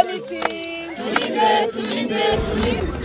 miti. Tulinde, tulinde, tulinde.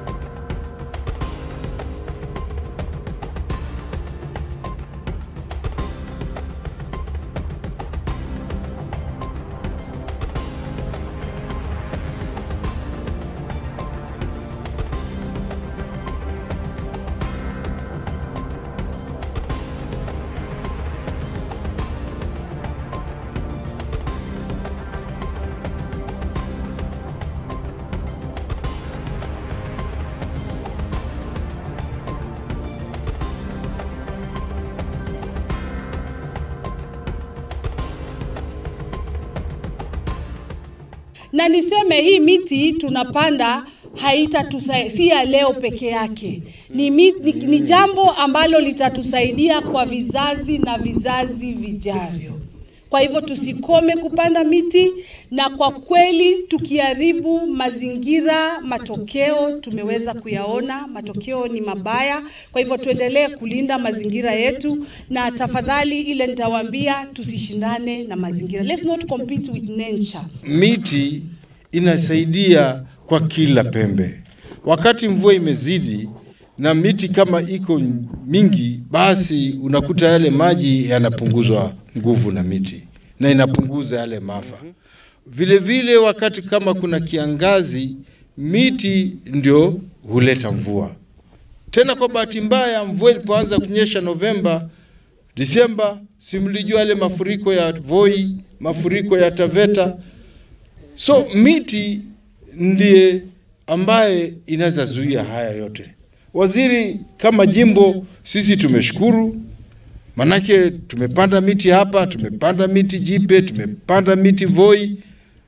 na niseme hii miti tunapanda haitatusaidia si ya leo peke yake, ni, mi, ni, ni jambo ambalo litatusaidia kwa vizazi na vizazi vijavyo. Kwa hivyo tusikome kupanda miti, na kwa kweli tukiharibu mazingira, matokeo tumeweza kuyaona, matokeo ni mabaya. Kwa hivyo tuendelee kulinda mazingira yetu, na tafadhali, ile nitawaambia, tusishindane na mazingira. Let's not compete with nature. Miti inasaidia kwa kila pembe. Wakati mvua imezidi na miti kama iko mingi, basi unakuta yale maji yanapunguzwa nguvu na miti na inapunguza yale maafa. Vile vile wakati kama kuna kiangazi, miti ndio huleta mvua. Tena kwa bahati mbaya, mvua ilipoanza kunyesha Novemba, Disemba, si mlijua yale mafuriko ya Voi, mafuriko ya Taveta. So miti ndiye ambaye inaweza zuia haya yote. Waziri, kama jimbo sisi tumeshukuru, manake tumepanda miti hapa, tumepanda miti Jipe, tumepanda miti Voi,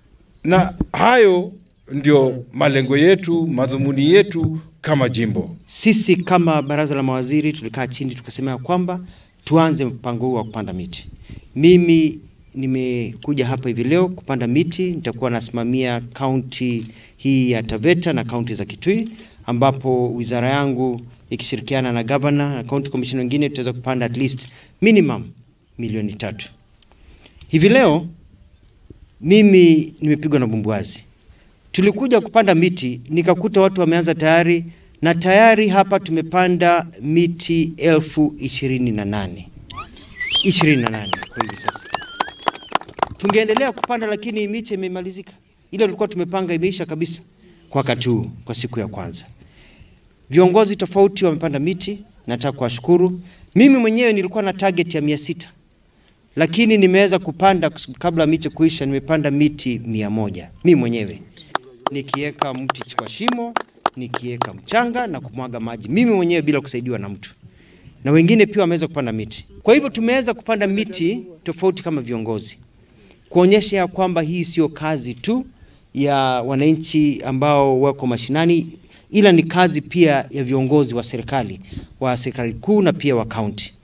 na hayo ndio malengo yetu, madhumuni yetu kama jimbo. Sisi kama baraza la mawaziri tulikaa chini tukasema ya kwamba tuanze mpango huu wa kupanda miti. Mimi nimekuja hapa hivi leo kupanda miti, nitakuwa nasimamia kaunti hii ya Taveta na kaunti za Kitui, ambapo wizara yangu ikishirikiana na gavana na county commission wengine tutaweza kupanda at least minimum milioni tatu. Hivi leo mimi nimepigwa na bumbuazi. Tulikuja kupanda miti nikakuta watu wameanza tayari na tayari hapa tumepanda miti elfu ishirini na nane ishirini na nane kwa hivi sasa. Tungeendelea kupanda, lakini miche imemalizika. Ile tulikuwa tumepanga imeisha kabisa kwa wakati huu, kwa siku ya kwanza. Viongozi tofauti wamepanda miti, nataka kuwashukuru. Mimi mwenyewe nilikuwa na target ya mia sita lakini nimeweza kupanda kabla miche kuisha, nimepanda miti mia moja mimi mwenyewe nikiweka mti kwa shimo, nikiweka mchanga na kumwaga maji mimi mwenyewe bila kusaidiwa na mtu, na wengine pia wameweza kupanda miti. Kwa hivyo tumeweza kupanda miti tofauti kama viongozi, kuonyesha ya kwamba hii sio kazi tu ya wananchi ambao wako mashinani, ila ni kazi pia ya viongozi wa serikali wa serikali kuu na pia wa kaunti.